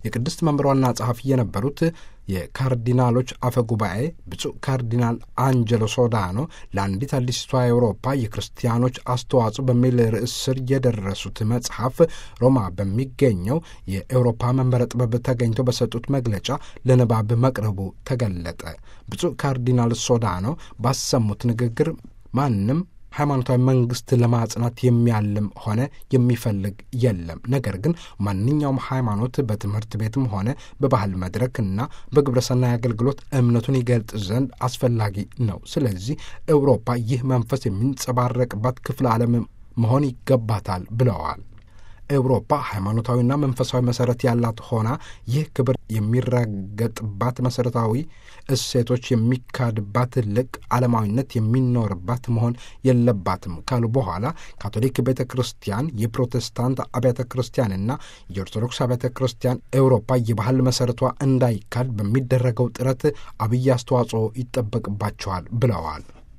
የቅድስት መንበር ዋና ጸሐፊ የነበሩት የካርዲናሎች አፈ ጉባኤ ብፁዕ ካርዲናል አንጀሎ ሶዳኖ ለአንዲት አዲስቷ አውሮፓ የክርስቲያኖች አስተዋጽኦ በሚል ርዕስ ስር የደረሱት መጽሐፍ ሮማ በሚገኘው የአውሮፓ መንበረ ጥበብ ተገኝተው በሰጡት መግለጫ ለንባብ መቅረቡ ተገለጠ። ብፁዕ ካርዲናል ሶዳኖ ባሰሙት ንግግር ማንም ሃይማኖታዊ መንግስት ለማጽናት የሚያልም ሆነ የሚፈልግ የለም። ነገር ግን ማንኛውም ሃይማኖት በትምህርት ቤትም ሆነ በባህል መድረክ እና በግብረሰናይ አገልግሎት እምነቱን ይገልጽ ዘንድ አስፈላጊ ነው። ስለዚህ ኤውሮፓ ይህ መንፈስ የሚንጸባረቅባት ክፍለ ዓለም መሆን ይገባታል ብለዋል። ኤውሮፓ ሃይማኖታዊና መንፈሳዊ መሰረት ያላት ሆና ይህ ክብር የሚረገጥባት መሰረታዊ እሴቶች የሚካድባት ልቅ ዓለማዊነት የሚኖርባት መሆን የለባትም ካሉ በኋላ ካቶሊክ ቤተ ክርስቲያን፣ የፕሮቴስታንት አብያተ ክርስቲያንና የኦርቶዶክስ አብያተ ክርስቲያን ኤውሮፓ የባህል መሰረቷ እንዳይካድ በሚደረገው ጥረት አብይ አስተዋጽኦ ይጠበቅባቸዋል ብለዋል።